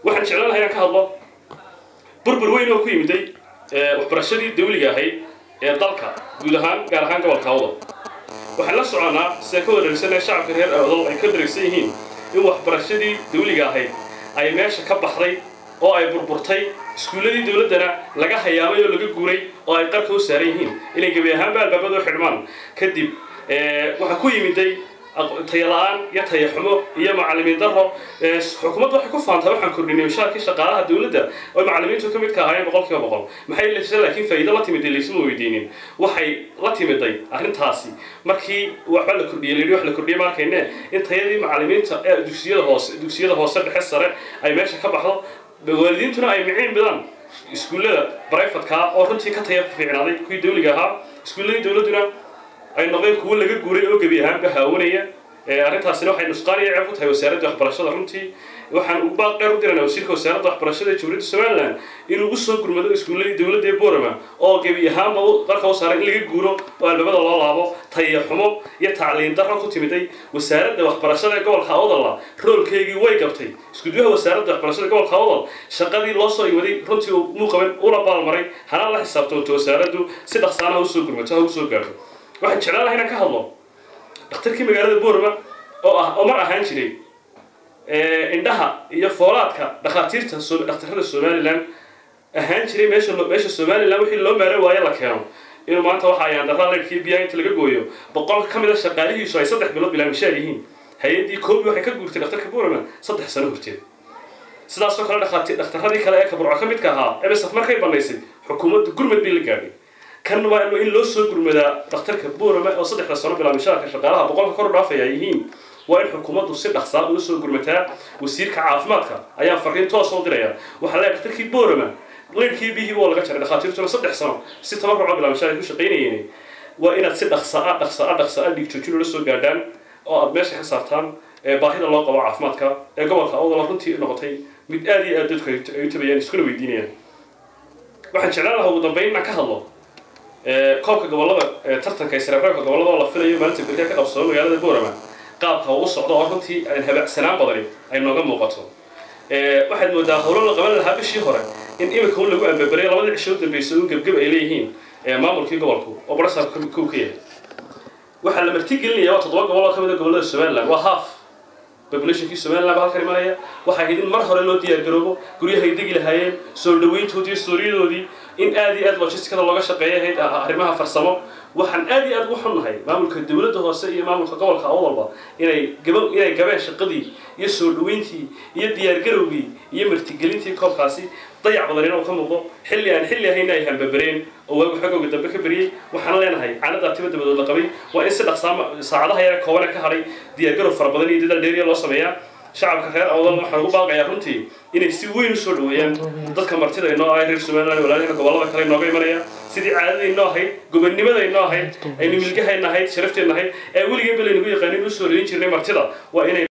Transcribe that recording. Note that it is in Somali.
waxaan jeclaan lahaa inaan ka hadlo burbur weyn oo ku yimiday waxbarashadii dawliga ahayd ee dalka guud ahaan gaar ahaan gobolka awdal waxaan la soconaa sida ka wareegsanee shacabka reer awdal ay ka dareegsan yihiin in waxbarashadii dawliga ahayd ay meesha ka baxday oo ay burburtay iskuulladii dawladdana laga hayaamay oo laga guuray oo ay qarka u saaran yihiin inay gebi ahaanba albaabada u xidhmaan kadib waxaa ku yimiday tayala-aan iyo tayaxumo iyo macallimiin daro xukuumadda waxay ku faantay waxaan kordhinay mushaarkii shaqaalaha dawladda oo macallimiintu ka midka ahaayeen boqol kiiba boqol maxay lese laakiin faa'iido la timiday laysma weydiinin waxay la timiday arrintaasi markii waxba la kordhiyey layidhi wax la kordhiyey ma arkayne in tayadii macallimiinta ee dugsiyada hoose dugsiyada hoose dhexe sare ay meesha ka baxdo waalidiintuna ay miciin bidaan iskuullada brifatka oo runtii ka taya fiicnaaday kuwii dawliga ahaa iskuulladii dawladduna ay noqdeen kuwo laga guuray oo gebi ahaanba haawanaya arrintaasina waxay nusqaan iyo ceeb ku tahay wasaaradda waxbarashada runtii waxaan ugu baaqeer u diranaa wasiirka wasaaradda waxbarashada ee jamhuuriyadda somaliland inuu u soo gurmado iskuulladii dawladda ee borama oo gebi ahaanba qarka u saaray in laga guuro oo albaabada loo laabo tayaxumo iyo tacliin darro ku timiday wasaaradda waxbarashada ee gobolka awdalla roolkeygii way gabtay iskuduwaha wasaaradda waxbarashada gobolka awdal shaqadii loo soo imaday runtii muuqaban una baalmaray hana la xisaabtamto wasaaraddu si dhaqsaana ha usoo gurmato ha usoo gaarto waxaan jeclaan laha inaan ka hadlo dhakhtarkii magaalada borama oo ah oo mar ahaan jiray indhaha iyo foolaadka dhakhaatiirta dhakhtarrada somaliland ahaan jiray meesha meesha somaliland wixii loo maaro waayo la keeno inuu maanta waxa ayaan darraa leyrkii biyaha inta laga gooyo boqol ka mid a shaqaalihiisu ay saddex bilood bilaa mishaar yihiin hay-addii koobi waxay ka guurtay dhakhtarka borama saddex sano horteed sidaasoo kale dhakhaati dhakhtarradii kale ee kaburco ka midka ahaa ebsaf markay banaysay xukuumadda gurmad bay la gaadhay kan waa in loo soo gurmadaa dhakhtarka borama oo saddexda sano bilaa mishaarka shaqaalaha boqolka kor u dhaafaya yihiin waa in xukuumaddu si dhaqsaa ula soo gurmataa wasiirka caafimaadka ayaa fariin toos u diraya waxaa leeyahay dhakhtarkii borama leyrkii bihii waa laga jaray dhakhaatiirtuna saddex sano si tabaruco bilaa mishaar ay ku shaqaynayeen waa inaad si dhaqsaa dhaqsaa dhaqsaa dhiig joojin ula soo gaadhaan oo aad meesha ka saartaan baahida loo qabo caafimaadka ee gobolka awdala runtii noqotay mid aad iyo aad dadku ay u tabayaan iskuna weydiinayaan waxaan jeclaan lahaa ugu dambeyn inaan ka hadlo koobka gobolada tartanka isreebreebka gobolada oo la filayo maalinta berriya ka qabsado magaalada borama qaabka uu socdo oo runtii habacsanaan badani ay nooga muuqato waxaad moodaa howlo la qaban lahaa bishii hore in imika un lagu ambabaray labadii cisho u dambeysay un gebgeb ay leeyihiin maamulkii gobolku oo barasaabka kow ka yahay waxaa la martigelinaya waa toddoba gobol oo ka mid a gobolada somaliland waa half populationkii somaliland baa halkan imanaya waxaa ahayd in mar hore loo diyaargaroobo guryahay degi lahaayeen soo dhaweyntoodii stooriyadoodii in aad iyo aad logisticada looga shaqeeya ahayd arrimaha farsamo waxaan aad iyo aad ugu xunnahay maamulka dawladda hoose iyo maamulka gobolka awdalba inay gaba inay gabeen shaqadii iyo soo dhaweyntii iyo diyaargarowgii iyo martigelintii koobkaasi dayac badanina uu ka muuqdo xilli aan xilli ahayna ay hambabareen oo waagu xogooga dambe ka beriyey waxaan leenahay caanadaa tiba dabadood la qabay waa in si dhaqsaa saacadaha yare koobane ka hadhay diyaargarow fara badan iyo dadaal dheeriya loo sameeyaa shacabka reer awdal waxaan ugu baaqayaa runtii inay si weyn usoo dhaweeyaan dadka martida inoo ahay reer somaliland walaalihina gobolada kale inooga imanaya sidii caadadaynoo ahayd gobonnimadaynoo ahayd aynu milgahayna ahayd sharafteenna ahayd ee weligeenba laynagu yaqaanin usoo reeyin jirnay martida waa inay